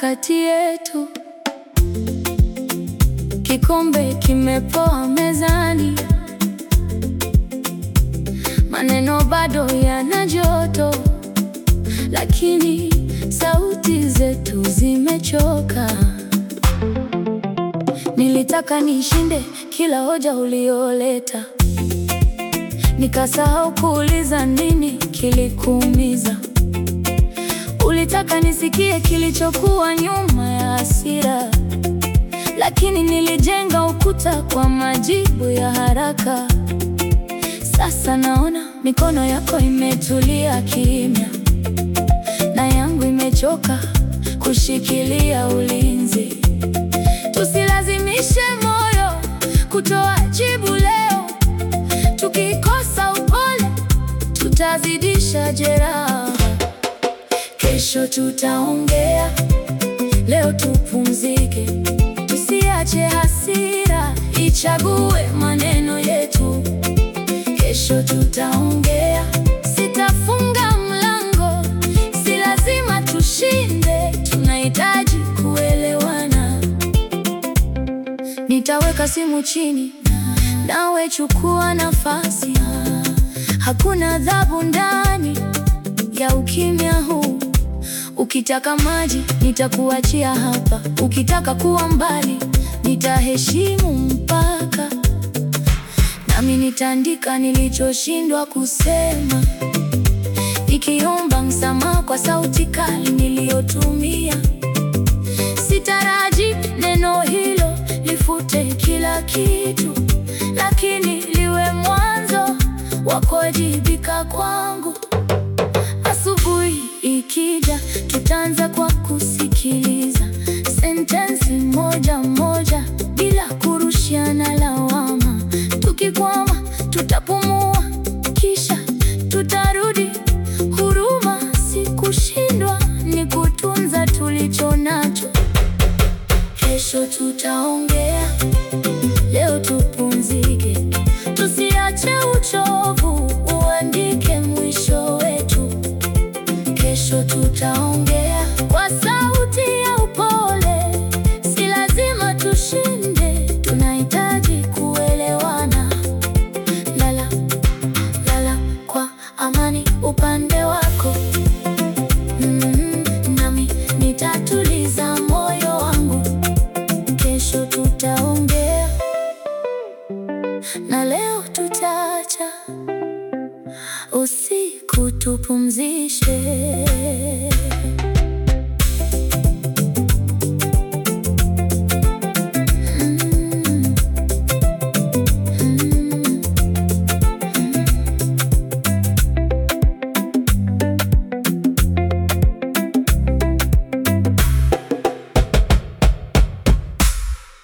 kati yetu, kikombe kimepoa mezani, maneno bado yana joto, lakini sauti zetu zimechoka. Nilitaka nishinde kila hoja ulioleta, nikasahau kuuliza nini kilikuumiza. Ulitaka nisikie kilichokuwa nyuma ya hasira, lakini nilijenga ukuta kwa majibu ya haraka. Sasa naona mikono yako imetulia kimya, na yangu imechoka kushikilia ulinzi. Tusilazimishe moyo kutoa jibu leo, tukikosa upole tutazidisha jeraha. Kesho tutaongea, leo tupumzike, tusiache hasira ichague maneno yetu. Kesho tutaongea, sitafunga mlango, si lazima tushinde, tunahitaji kuelewana. Nitaweka simu chini, nawe chukua nafasi. Hakuna adhabu ndani ya ukimya huu. Ukitaka maji nitakuachia hapa, ukitaka kuwa mbali nitaheshimu mpaka, nami nitaandika nilichoshindwa kusema, nikiomba msamaha kwa sauti kali niliyotumia. Sitaraji neno hilo lifute kila kitu, lakini liwe mwanzo wa kuwajibika kwangu. Asubuhi ikija, tutaanza kwa kusikiliza sentensi moja moja bila kurushiana lawama. Tukikwama tutapumua, kisha tutarudi. Huruma si kushindwa, ni kutunza tulicho nacho. Kesho tutaongea, leo tupumzike, tusiache uchovu uandike mwisho wetu. Kesho tutaongea kwa sauti ya upole, si lazima tushinde, tunahitaji kuelewana. Lala, lala kwa amani upande wako. Mm, nami nitatuliza moyo wangu. Kesho tutaongea na leo tutaacha usiku tupumzishe.